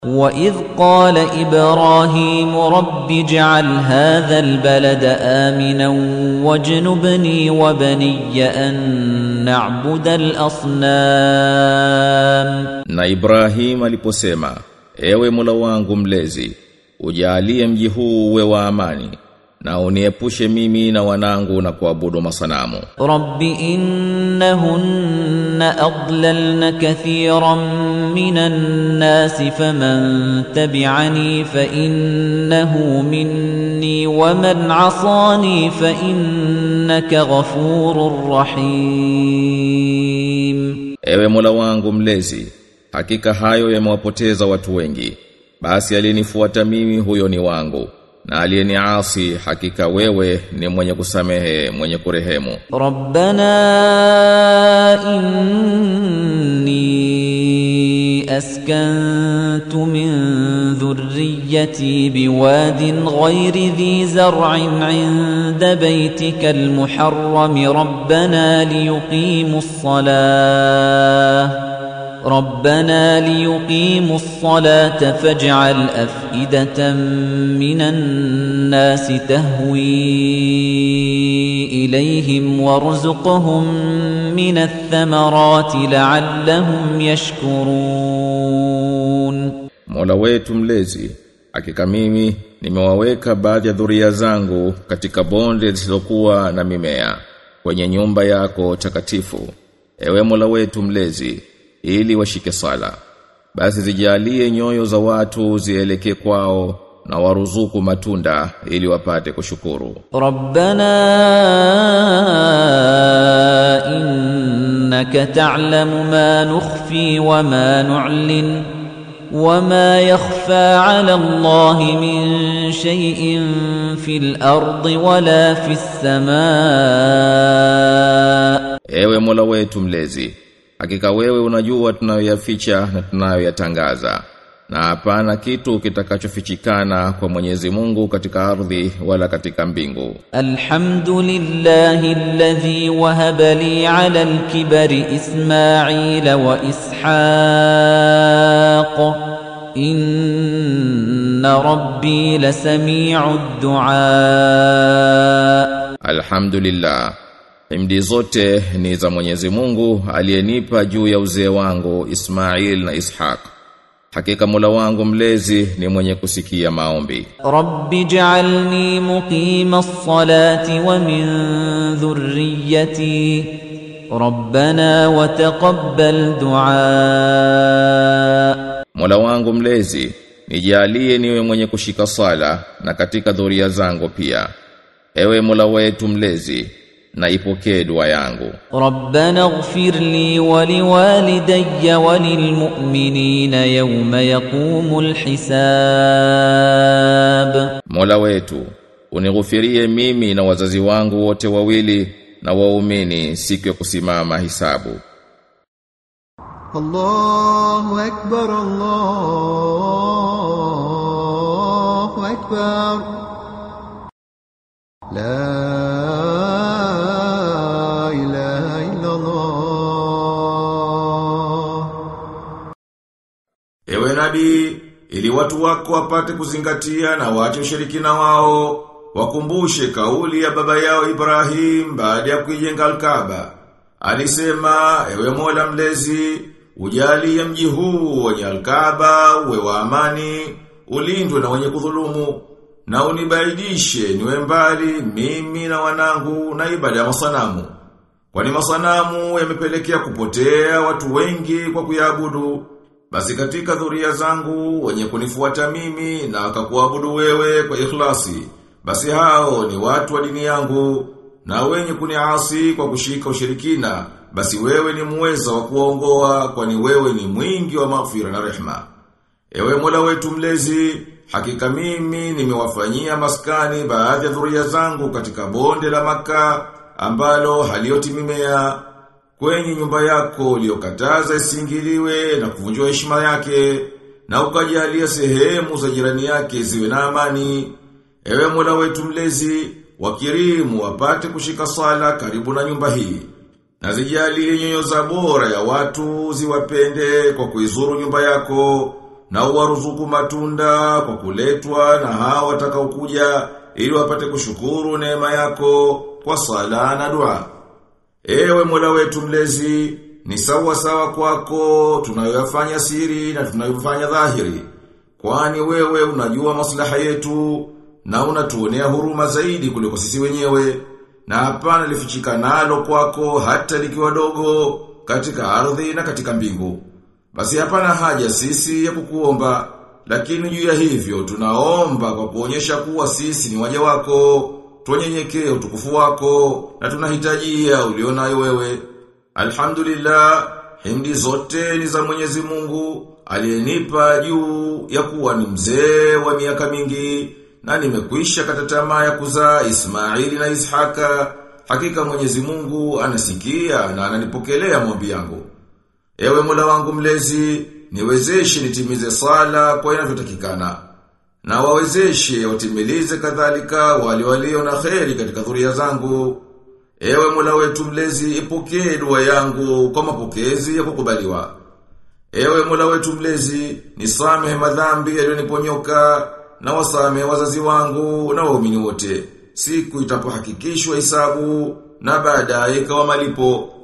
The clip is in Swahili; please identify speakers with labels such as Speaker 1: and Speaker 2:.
Speaker 1: وَإِذْ قَالَ إِبْرَاهِيمُ رَبِّ اجْعَلْ هَذَا الْبَلَدَ آمِنًا وَاجْنُبْنِي وَبَنِيَّ أَن نَّعْبُدَ الْأَصْنَامَ
Speaker 2: Na Ibrahim aliposema, ewe Mola wangu mlezi, ujalie mji huu uwe wa amani, na uniepushe mimi na wanangu na kuabudu masanamu.
Speaker 1: رَبِّ إِنَّهُنَّ أَضْلَلْنَ كَثِيرًا مِنَ النَّاسِ فَمَن تَبِعَنِي فَإِنَّهُ مِنِّي وَمَنْ عَصَانِي فَإِنَّكَ غَفُورٌ رَّحِيمٌ
Speaker 2: Ewe Mola wangu mlezi, hakika hayo yamewapoteza watu wengi. Basi aliyenifuata mimi huyo ni wangu, na aliyeniasi hakika wewe ni mwenye kusamehe, mwenye kurehemu.
Speaker 1: رَبَّنَا إِنِّي أَسْكَنتُ مِن ذُرِّيَّتِي بِوَادٍ غَيْرِ ذِي زَرْعٍ عِندَ بَيْتِكَ الْمُحَرَّمِ رَبَّنَا لِيُقِيمُوا الصَّلَاةَ رَبَّنَا لِيُقِيمُوا الصَّلَاةَ فَاجْعَلْ أَفْئِدَةً مِنَ النَّاسِ تَهْوِي إِلَيْهِمْ وَارْزُقْهُم مِّنَ الثَّمَرَاتِ لَعَلَّهُمْ يَشْكُرُونَ
Speaker 2: Mola wetu mlezi, hakika mimi nimewaweka baadhi ya dhuria zangu katika bonde zisizokuwa na mimea kwenye nyumba yako takatifu. Ewe Mola wetu mlezi, ili washike sala. Basi zijalie nyoyo za watu zielekee kwao na waruzuku matunda ili wapate kushukuru.
Speaker 1: رَبَّنَا إِنَّكَ تَعْلَمُ مَا نُخْفِي وَمَا نُعْلِنُ وَمَا يَخْفَى عَلَى اللَّهِ مِن شَيْءٍ فِي الْأَرْضِ وَلَا فِي السَّمَاءِ
Speaker 2: Ewe Mola wetu mlezi, hakika wewe unajua tunayoyaficha na tunayoyatangaza. Na hapana kitu kitakachofichikana kwa Mwenyezi Mungu katika ardhi wala katika mbingu.
Speaker 1: الحمد لله الذي وهب لي على الكبر إسماعيل وإسحاق إن ربي لسميع الدعاء
Speaker 2: Alhamdulillah. Himdi zote ni za Mwenyezi Mungu aliyenipa juu ya uzee wangu Ismail na Ishaq. Hakika Mola wangu mlezi ni mwenye kusikia maombi.
Speaker 1: رب اجعلني مقيم الصلاة ومن ذريتي ربنا وتقبل دعاء
Speaker 2: Mola wangu mlezi, nijalie niwe mwenye kushika sala na katika dhuria zangu pia. Ewe Mola wetu mlezi, na ipokee dua yangu.
Speaker 1: ربنا اغفر لي ولوالدي وللمؤمنين يوم يقوم الحساب
Speaker 2: Mola wetu, unighufirie mimi na wazazi wangu wote wawili na waumini siku ya kusimama hisabu.
Speaker 3: الله أكبر الله أكبر لا إله إلا الله
Speaker 4: Ewe nabii, ili watu wako wapate kuzingatia na waache ushirikina wao, wakumbushe kauli ya baba yao Ibrahim baada ya kuijenga Al-Kaaba. Alisema, ewe Mola mlezi, ujalie mji huu wenye Al-Kaaba uwe wa amani, ulindwe na wenye kudhulumu, na unibaidishe niwe mbali mimi na wanangu na ibada ya masanamu. Kwani masanamu yamepelekea kupotea watu wengi kwa kuyaabudu. Basi katika dhuria zangu wenye kunifuata mimi na wakakuabudu wewe kwa ikhlasi. Basi hao ni watu wa dini yangu na wenye kuniasi kwa kushika ushirikina. Basi wewe ni muweza wa kuwaongoa kwani wewe ni mwingi wa maghfira na rehma. Ewe Mola wetu mlezi, hakika mimi nimewafanyia maskani baadhi ya dhuria zangu katika bonde la maka ambalo halioti mimea kwenye nyumba yako uliyokataza isingiliwe na kuvunjwa heshima yake na ukajalia sehemu za jirani yake ziwe na amani. Ewe Mola wetu mlezi, wakirimu wapate kushika sala karibu na nyumba hii. Na zijalie nyoyo za bora ya watu ziwapende kwa kuizuru nyumba yako na uwaruzuku matunda kwa kuletwa na hao watakaokuja ili wapate kushukuru neema yako kwa sala na dua. Ewe Mola wetu mlezi, ni sawa sawa kwako tunayoyafanya siri na tunayofanya dhahiri. Kwani wewe unajua maslaha yetu na unatuonea huruma zaidi kuliko sisi wenyewe. Na hapana lifichika nalo kwako hata likiwa dogo katika ardhi na katika mbingu. Basi hapana haja sisi ya kukuomba, lakini juu ya hivyo tunaomba kwa kuonyesha kuwa sisi ni waja wako, tuonyenyekee utukufu wako na tunahitajia ulionayo wewe. Alhamdulillah, himdi zote ni za Mwenyezi Mungu aliyenipa juu ya kuwa ni mzee wa miaka mingi na nimekwisha kata tamaa ya kuzaa Ismaili na Ishaka. Hakika Mwenyezi Mungu anasikia na ananipokelea maombi yangu. Ewe Mola wangu mlezi, niwezeshe nitimize sala kwa inavyotakikana. Na wawezeshe watimilize kadhalika wale walio na kheri katika dhuria zangu. Ewe Mola wetu mlezi, ipokee dua yangu kwa mapokezi ya kukubaliwa. Ewe Mola wetu mlezi, nisamehe madhambi yaliyoniponyoka na wasamehe wazazi wangu na waumini wote. Siku itapohakikishwa hisabu na baadaye ikawa malipo.